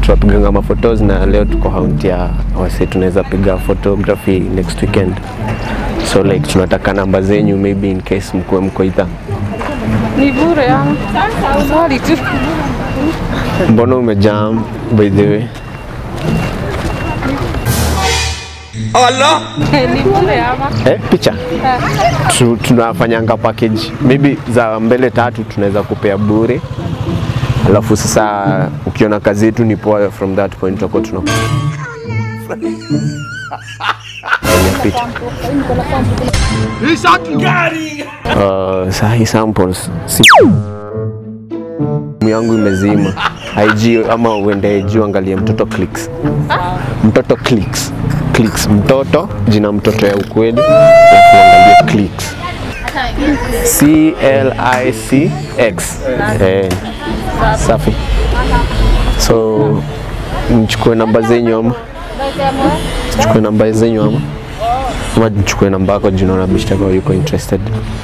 tunapiganga maphotos na leo tuko haunti ya wase tunaweza piga photography next weekend so like tunataka namba zenyu maybe in case mkuwe mko idha Ni bure ama? Swali tu. mbona umejam by the way Ni bure ama? eh, picha tu, tunafanyanga package maybe za mbele tatu tunaweza kupea bure alafu sasa ukiona kazi yetu ni poa from that point tutakuwa tuna Kwenye picha. Uh, sahi samples si simu yangu imezima IG ama uende juu angalie mtoto clicks mtoto clicks clicks mtoto jina mtoto ya ukweli alafu angalie clicks C L I C X eh, safi so mchukue namba zenyu ama chukue namba zenyu ama ama nichukue namba yako juu naona bishtaka yuko interested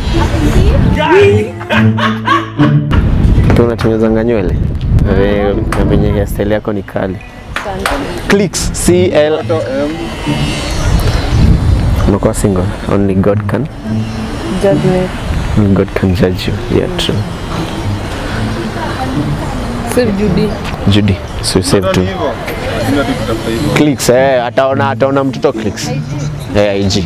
pia unatengenezanga nywele Na ve- na venye hairstyle yako ni kali clicks C L unakuwa single only God can Judgment. only God can judge you yeah true Save Judy. Judy so you save too clicks eh ataona ataona mtoto clicks eh IG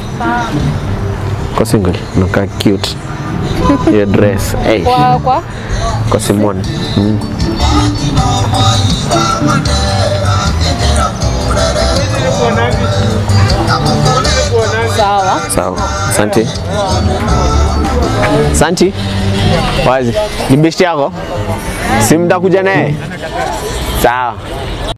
kwa single unakaa cute your dress eh Kwa kwa kwa Simone mm. sawa. Sawa, asante. Santi, wazi ni besti yako, si mtakuja naye? Sawa.